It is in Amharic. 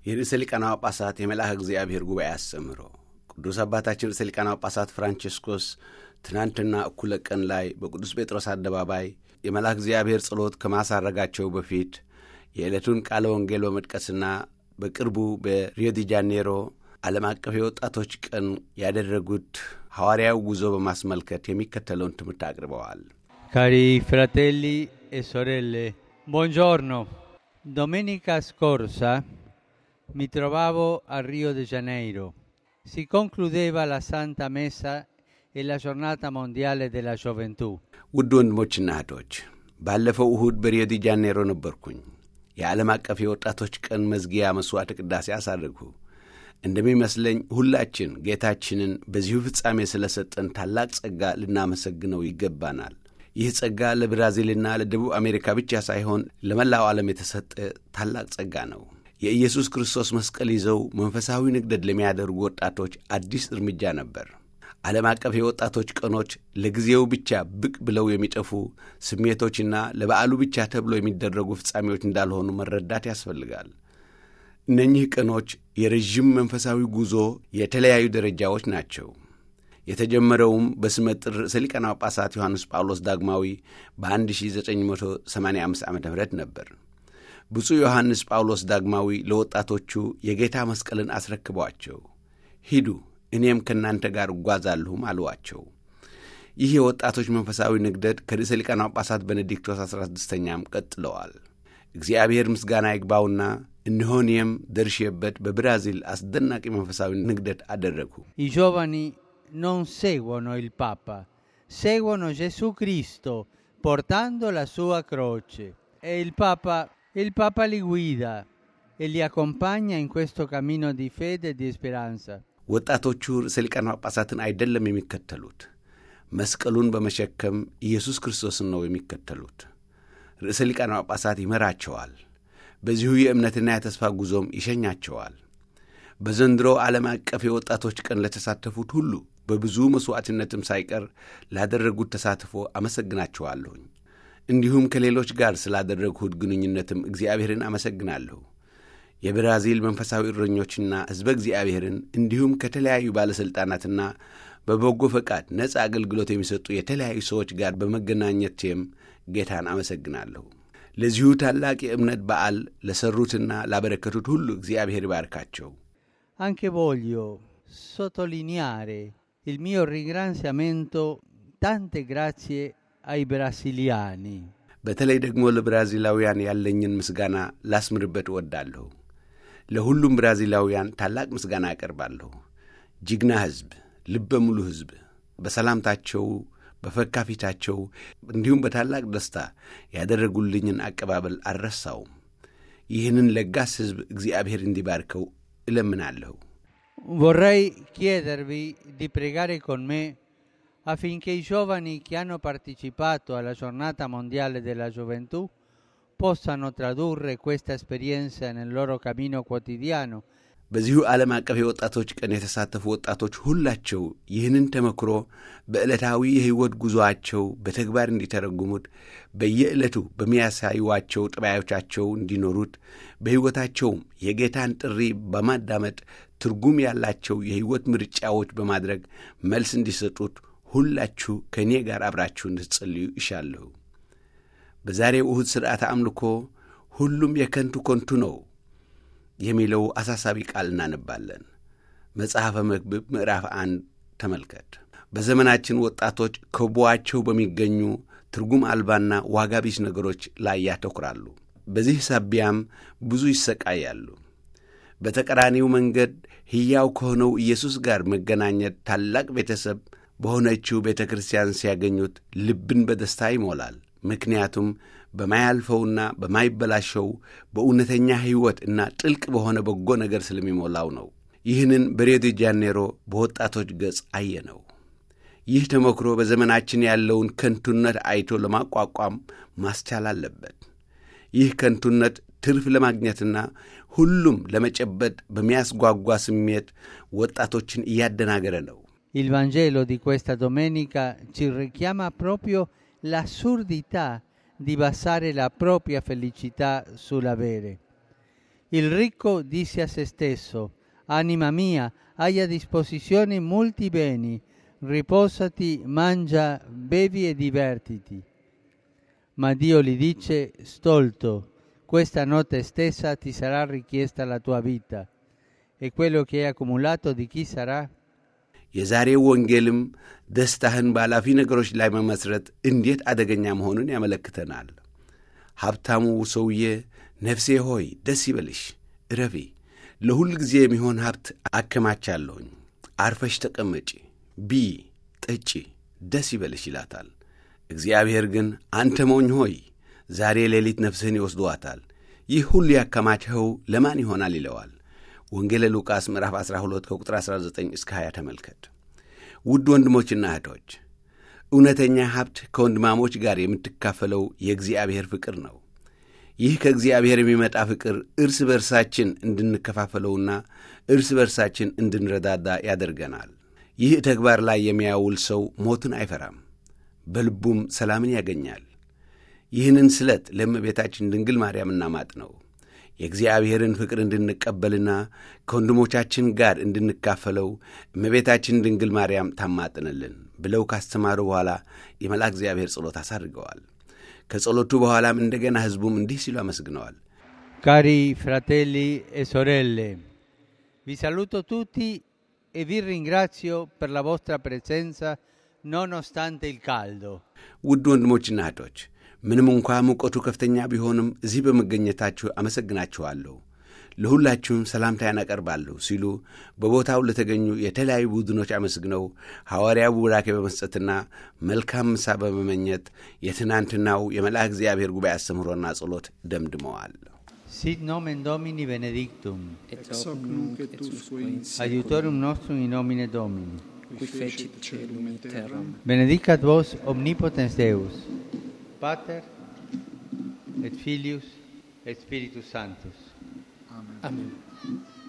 የርዕሰ ሊቃነ ጳጳሳት የመልአከ እግዚአብሔር ጉባኤ አስተምህሮ ቅዱስ አባታችን ርዕሰ ሊቃነ ጳጳሳት ፍራንቺስኮስ ትናንትና እኩለ ቀን ላይ በቅዱስ ጴጥሮስ አደባባይ የመልአከ እግዚአብሔር ጸሎት ከማሳረጋቸው በፊት የዕለቱን ቃለ ወንጌል በመጥቀስና በቅርቡ በሪዮ ዲ ጃኔሮ ዓለም አቀፍ የወጣቶች ቀን ያደረጉት ሐዋርያዊ ጉዞ በማስመልከት የሚከተለውን ትምህርት አቅርበዋል። Cari fratelli e sorelle, buongiorno. Domenica scorsa mi trovavo a Rio de Janeiro. Si concludeva la Santa Messa e la giornata mondiale della gioventù. ውድ ወንድሞችና እህቶች ባለፈው እሁድ በሪዮ ዲ ጃኔሮ ነበርኩኝ። የዓለም አቀፍ የወጣቶች ቀን መዝጊያ መሥዋዕተ ቅዳሴ አሳረግሁ። እንደሚመስለኝ ሁላችን ጌታችንን በዚሁ ፍጻሜ ስለ ሰጠን ታላቅ ጸጋ ልናመሰግነው ይገባናል። ይህ ጸጋ ለብራዚልና ለደቡብ አሜሪካ ብቻ ሳይሆን ለመላው ዓለም የተሰጠ ታላቅ ጸጋ ነው። የኢየሱስ ክርስቶስ መስቀል ይዘው መንፈሳዊ ንግደት ለሚያደርጉ ወጣቶች አዲስ እርምጃ ነበር። ዓለም አቀፍ የወጣቶች ቀኖች ለጊዜው ብቻ ብቅ ብለው የሚጠፉ ስሜቶችና ለበዓሉ ብቻ ተብሎ የሚደረጉ ፍጻሜዎች እንዳልሆኑ መረዳት ያስፈልጋል። እነኚህ ቀኖች የረዥም መንፈሳዊ ጉዞ የተለያዩ ደረጃዎች ናቸው። የተጀመረውም በስመ ጥር ርዕሰ ሊቃነ ጳጳሳት ዮሐንስ ጳውሎስ ዳግማዊ በ1985 ዓ ም ነበር። ብፁዕ ዮሐንስ ጳውሎስ ዳግማዊ ለወጣቶቹ የጌታ መስቀልን አስረክቧቸው ሂዱ እኔም ከእናንተ ጋር እጓዛለሁም አልዋቸው። ይህ የወጣቶች መንፈሳዊ ንግደት ከርዕሰ ሊቃነ ጳጳሳት ቤኔዲክቶስ 16ኛም ቀጥለዋል። እግዚአብሔር ምስጋና ይግባውና እነሆ እኔም ደርሼበት በብራዚል አስደናቂ መንፈሳዊ ንግደት አደረግሁ። I giovani non seguono il Papa, seguono Gesù Cristo portando la sua croce. E il Papa, il Papa li guida e li accompagna in questo cammino di fede e di speranza. ወጣቶቹ ርዕሰ ሊቃነ ጳጳሳትን አይደለም የሚከተሉት፣ መስቀሉን በመሸከም ኢየሱስ ክርስቶስን ነው የሚከተሉት። ርዕሰ ሊቃነ ጳጳሳት ይመራቸዋል። በዚሁ የእምነትና የተስፋ ጉዞም ይሸኛቸዋል። በዘንድሮ ዓለም አቀፍ የወጣቶች ቀን ለተሳተፉት ሁሉ በብዙ መሥዋዕትነትም ሳይቀር ላደረጉት ተሳትፎ አመሰግናቸዋለሁኝ። እንዲሁም ከሌሎች ጋር ስላደረግሁት ግንኙነትም እግዚአብሔርን አመሰግናለሁ። የብራዚል መንፈሳዊ እረኞችና ሕዝበ እግዚአብሔርን እንዲሁም ከተለያዩ ባለሥልጣናትና በበጎ ፈቃድ ነፃ አገልግሎት የሚሰጡ የተለያዩ ሰዎች ጋር በመገናኘቴም ጌታን አመሰግናለሁ። ለዚሁ ታላቅ የእምነት በዓል ለሠሩትና ላበረከቱት ሁሉ እግዚአብሔር ይባርካቸው። Anche voglio sottolineare il mio ringraziamento, tante grazie ai brasiliani. በተለይ ደግሞ ለብራዚላውያን ያለኝን ምስጋና ላስምርበት እወዳለሁ። ለሁሉም ብራዚላውያን ታላቅ ምስጋና አቀርባለሁ። ጅግና ሕዝብ፣ ልበ ሙሉ ሕዝብ በሰላምታቸው በፈካ ፊታቸው እንዲሁም በታላቅ ደስታ ያደረጉልኝን አቀባበል አልረሳውም። ይህንን ለጋስ ሕዝብ እግዚአብሔር እንዲባርከው እለምናለሁ። Vorrei chiedervi di pregare con me affinché i giovani che hanno partecipato alla giornata mondiale della gioventù possano tradurre questa esperienza nel loro cammino quotidiano በዚሁ ዓለም አቀፍ የወጣቶች ቀን የተሳተፉ ወጣቶች ሁላቸው ይህንን ተመክሮ በዕለታዊ የሕይወት ጉዞአቸው በተግባር እንዲተረጉሙት በየዕለቱ በሚያሳዩዋቸው ጠባዮቻቸው እንዲኖሩት በሕይወታቸውም የጌታን ጥሪ በማዳመጥ ትርጉም ያላቸው የሕይወት ምርጫዎች በማድረግ መልስ እንዲሰጡት ሁላችሁ ከእኔ ጋር አብራችሁ እንድትጸልዩ ይሻለሁ። በዛሬው እሁድ ሥርዓተ አምልኮ ሁሉም የከንቱ ከንቱ ነው የሚለው አሳሳቢ ቃል እናነባለን። መጽሐፈ መክብብ ምዕራፍ አንድ ተመልከት። በዘመናችን ወጣቶች ከቦአቸው በሚገኙ ትርጉም አልባና ዋጋ ቢስ ነገሮች ላይ ያተኩራሉ። በዚህ ሳቢያም ብዙ ይሰቃያሉ። በተቀራኒው መንገድ ሕያው ከሆነው ኢየሱስ ጋር መገናኘት ታላቅ ቤተሰብ በሆነችው ቤተ ክርስቲያን ሲያገኙት ልብን በደስታ ይሞላል። ምክንያቱም በማያልፈውና በማይበላሸው በእውነተኛ ሕይወት እና ጥልቅ በሆነ በጎ ነገር ስለሚሞላው ነው። ይህንን በሪዮ ዲ ጃኔሮ በወጣቶች ገጽ አየነው። ይህ ተሞክሮ በዘመናችን ያለውን ከንቱነት አይቶ ለማቋቋም ማስቻል አለበት። ይህ ከንቱነት ትርፍ ለማግኘትና ሁሉም ለመጨበጥ በሚያስጓጓ ስሜት ወጣቶችን እያደናገረ ነው። Il Vangelo di questa domenica ci richiama proprio l'assurdità di basare la propria felicità sull'avere. Il ricco disse a se stesso, Anima mia, hai a disposizione molti beni, riposati, mangia, bevi e divertiti. Ma Dio gli dice, Stolto, questa notte stessa ti sarà richiesta la tua vita, e quello che hai accumulato di chi sarà? የዛሬው ወንጌልም ደስታህን በኃላፊ ነገሮች ላይ መመስረት እንዴት አደገኛ መሆኑን ያመለክተናል። ሀብታሙ ሰውዬ ነፍሴ ሆይ ደስ ይበልሽ፣ እረፊ፣ ለሁል ጊዜ የሚሆን ሀብት አከማቻለሁኝ፣ አርፈሽ ተቀመጪ፣ ቢ ጠጪ፣ ደስ ይበልሽ ይላታል። እግዚአብሔር ግን አንተ ሞኝ ሆይ ዛሬ ሌሊት ነፍስህን ይወስዷታል፣ ይህ ሁሉ ያከማችኸው ለማን ይሆናል ይለዋል። ወንጌለ ሉቃስ ምዕራፍ 12 ከቁጥር 19 እስከ 20 ተመልከት። ውድ ወንድሞችና እህቶች እውነተኛ ሀብት ከወንድማሞች ጋር የምትካፈለው የእግዚአብሔር ፍቅር ነው። ይህ ከእግዚአብሔር የሚመጣ ፍቅር እርስ በርሳችን እንድንከፋፈለውና እርስ በርሳችን እንድንረዳዳ ያደርገናል። ይህ ተግባር ላይ የሚያውል ሰው ሞትን አይፈራም፣ በልቡም ሰላምን ያገኛል። ይህንን ስለት ለእመቤታችን ድንግል ማርያም እናማጥ ነው የእግዚአብሔርን ፍቅር እንድንቀበልና ከወንድሞቻችን ጋር እንድንካፈለው እመቤታችን ድንግል ማርያም ታማጥንልን ብለው ካስተማሩ በኋላ የመልአክ እግዚአብሔር ጸሎት አሳድርገዋል። ከጸሎቱ በኋላም እንደገና ሕዝቡም እንዲህ ሲሉ አመስግነዋል። Cari fratelli e sorelle, vi saluto tutti e vi ringrazio per la vostra presenza nonostante il caldo. ውድ ወንድሞችና እህቶች ምንም እንኳ ሙቀቱ ከፍተኛ ቢሆንም እዚህ በመገኘታችሁ አመሰግናችኋለሁ፣ ለሁላችሁም ሰላምታዬን አቀርባለሁ ሲሉ በቦታው ለተገኙ የተለያዩ ቡድኖች አመስግነው ሐዋርያው ቡራኬ በመስጠትና መልካም ምሳ በመመኘት የትናንትናው የመልአክ እግዚአብሔር ጉባኤ አስተምህሮና ጸሎት ደምድመዋል። Sit nomen Domini benedictum, et hoc nunc et usque in seculum, aiutorium nostrum in nomine Domini. qui fecit celum et terram, Benedicat vos omnipotens Deus, Pater et Filius et Spiritus Sanctus. Amen.